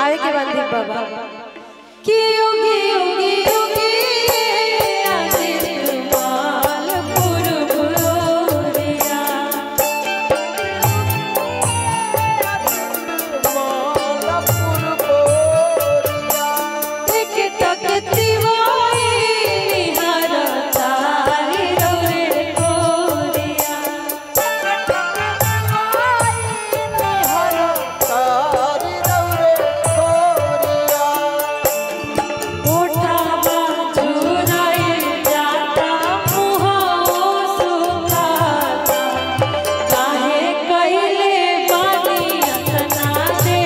गावे के बाद दीप बाबा कि योगी योगी योगी आदित्य माल पुरबुरिया एक तकती वाई निहार तारी रे कोरिया उठावा चुराए जाता मुहो सुखाता काहे कइले बानी अतना दे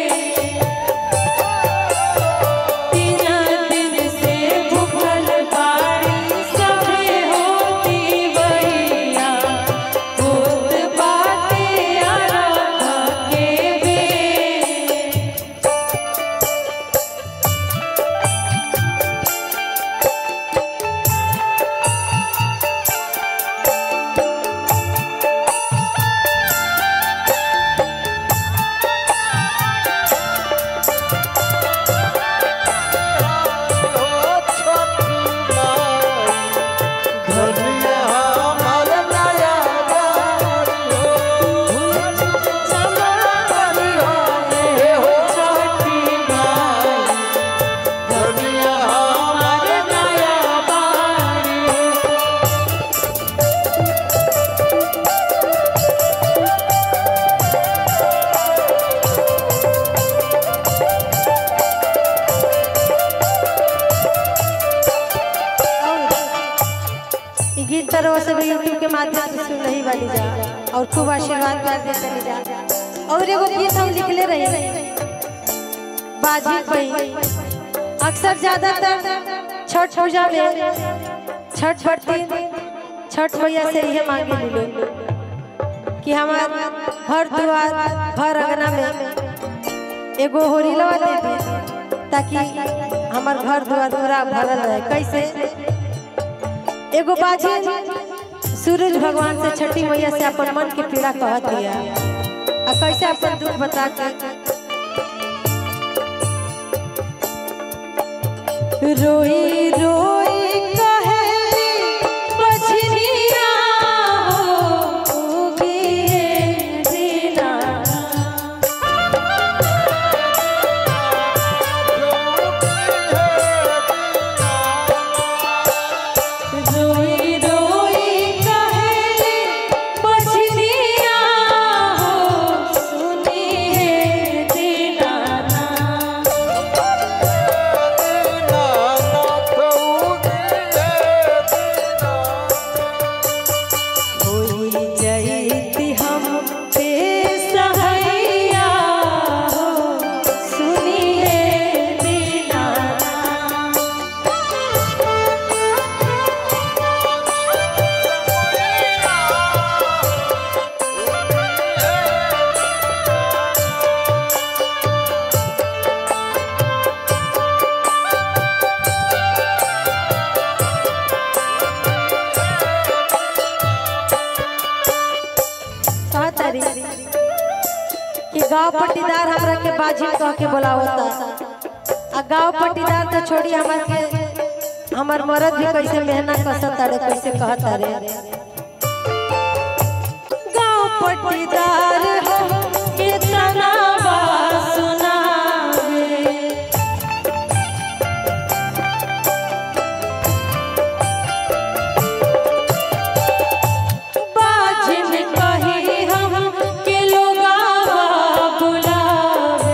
तीन दिन से भूखल बाड़ी सभे होती बहिया भूत बाटे आराधा के बे ई गीत तरह से भी यूट्यूब के माध्यम से सुन रही वाली जा और खूब आशीर्वाद कर दे चली जा और एगो गीत हम लिखले रही बाजी पई अक्सर ज्यादातर छठ पूजा में छठ बरती छठ मैया से यह मांगे मिलो कि हमार घर द्वार घर अंगना में एगो होरीलवा दे दी ताकि हमार घर द्वार पूरा भरल रहे कैसे एगो बाजी सूरज भगवान से छठी मैया से अपन मन के पीड़ा कहत दिया आ कैसे अपन दुख बता के रोई रोई कहे बछनिया हो उगिए दीना रोई रोई कहे बछनिया हो सुनिए दीनाना होई जईती हम पे सहैया हो सुनिए दीनाना कहा तारी कि गांव पट्टीदार हमरा के बाजी कह के बुलावता आ गांव पट्टीदार तो छोड़ी हमर के हमर मरद भी कैसे मेहनत कसत तारे कैसे कहता रे गांव पट्टीदार हो कितना बात सुनावे बाजिन कही हम के लोगावा बुलावे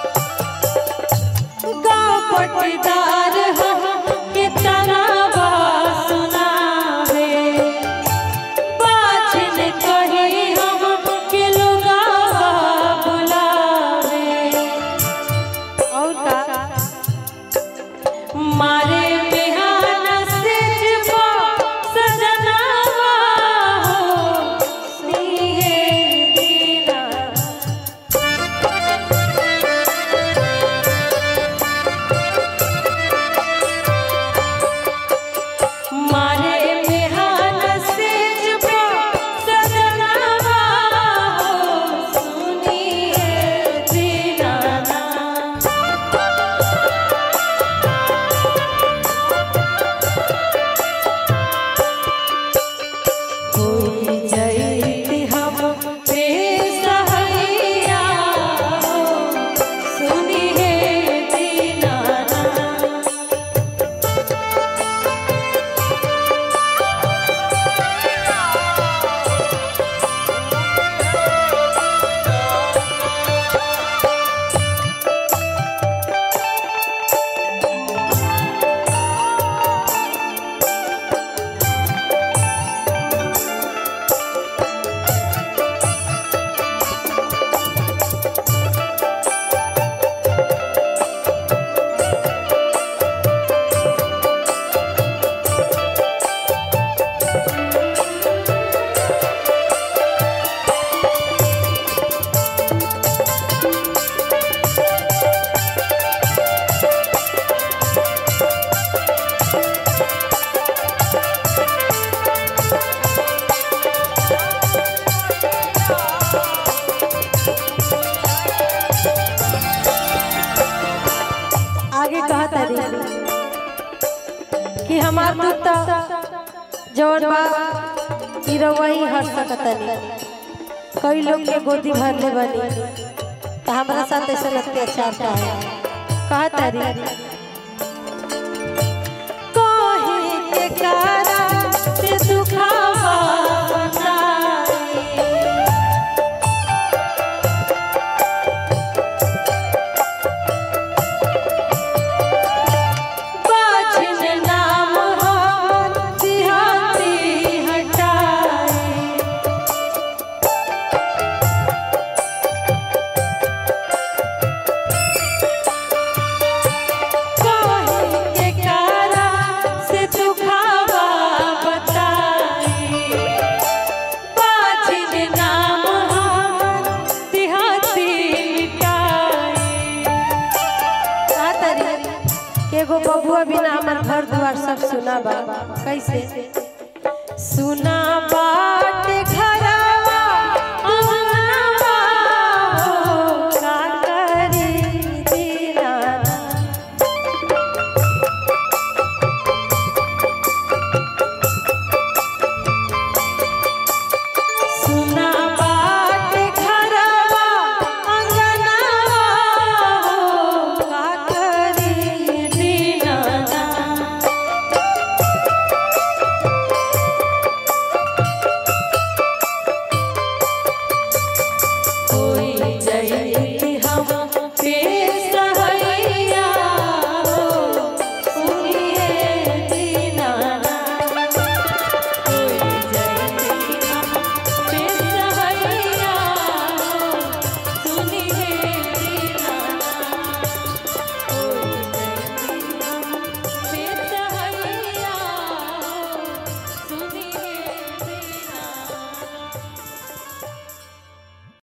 गाँव पटदार हम कितना हमार दूध तो जवन बा ई रउआ ही हर सकतनी कई लोग के गोदी भर ले बनी तो हमारा साथ ऐसा अत्याचार का है कहा तारी कहे के कारा से दुखावा बताई बाजिन नाम हम सिहाती हटाए काहे के कारा से दुखावा बताई बाजिन नाम हम सिहाती मिटाए का तरी के एगो बबुआ बिना हमर घर द्वार सब सुना बा कैसे सुना बा